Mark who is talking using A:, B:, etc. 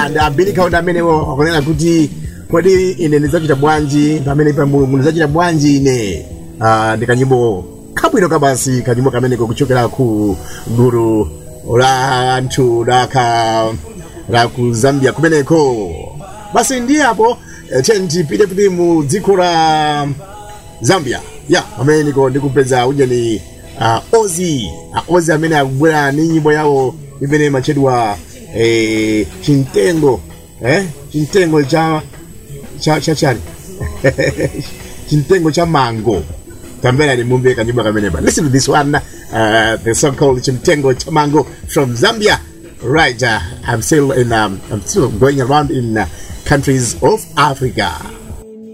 A: ndabilikaunda amenewo akunena kuti kodi ine ndidzachita bwanji pamene pa mulungu ndidzachita bwanji ine Ah, ndi kanyimbo kabwino kabasi kanyimbo kameneko kuchokera ku gulu la anthu laka la ku zambia kumeneko basi ndiye apo eh, tiye tipite kuti mu dziko la zambia ya amene niko ndikupeza ujeni uh, ozi uh, ozi amene akubwera ni nyimbo yawo imene imatchedwa eh, chintengo eh? chintengo cha cha cha chani chintengo cha mango tambera ni mumbe kanyumba kameneba listen to this one uh, the song called chintengo cha mango from zambia right uh, i'm still in um, i'm still going around in uh, countries of africa